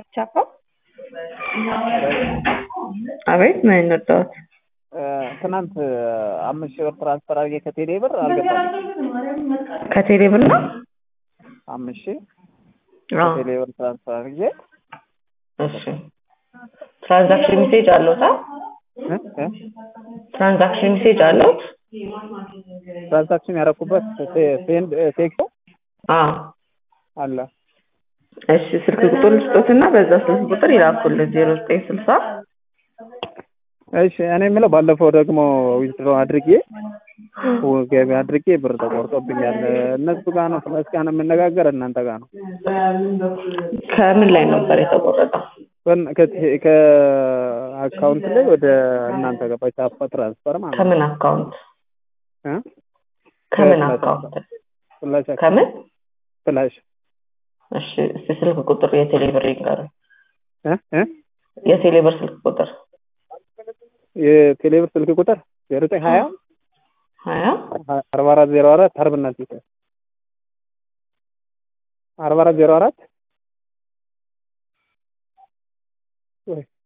ቻፓ አቤት ምን እንወጣት ትናንት አምስት ሺህ ብር ትራንስፈር አድርጌ ከቴሌ ብር አልገባልኝ። ከቴሌ ብር ነው አምስት ሺህ አዎ ከቴሌ ብር ትራንስፈር አድርጌ እሺ ትራንዛክሽን ሜሴጅ አለውታ እ እ ትራንዛክሽን ሜሴጅ አለው ትራንዛክሽን ያደረኩበት ሴንድ ቴክቶ አዎ አለ። እሺ ስልክ ቁጥር ስጦትና በዛ ስልክ ቁጥር ይላኩልን ዜሮ ዘጠኝ ስልሳ እሺ እኔ የምለው ባለፈው ደግሞ ዊዝድሮ አድርጌ ገቢ አድርጌ ብር ተቆርጦብኛል። እነሱ ጋር ነው ስለስ ጋር ነው የምነጋገር እናንተ ጋር ነው ከምን ላይ ነበር የተቆረጠው? በን- ከቴ- ከአካውንት ላይ ወደ እናንተ ገባ ቻፓ ትራንስፈር ማለት ነው። ከምን አካውንት እ? ከምን ከፍላሽ አካውንት ፍላሽ አካውንት ከምን? ፍላሽ እሺ እስቲ ስልክ ቁጥር የቴሌ ብር ይንገሩኝ። እ? እ? የቴሌ ብር ስልክ ቁጥር የቴሌብር ስልክ ቁጥር ዜሮ ዘጠኝ ሀያ ሀያ አርባ አራት ዜሮ አራት አርብና ፊት አርባ አራት ዜሮ አራት ወይ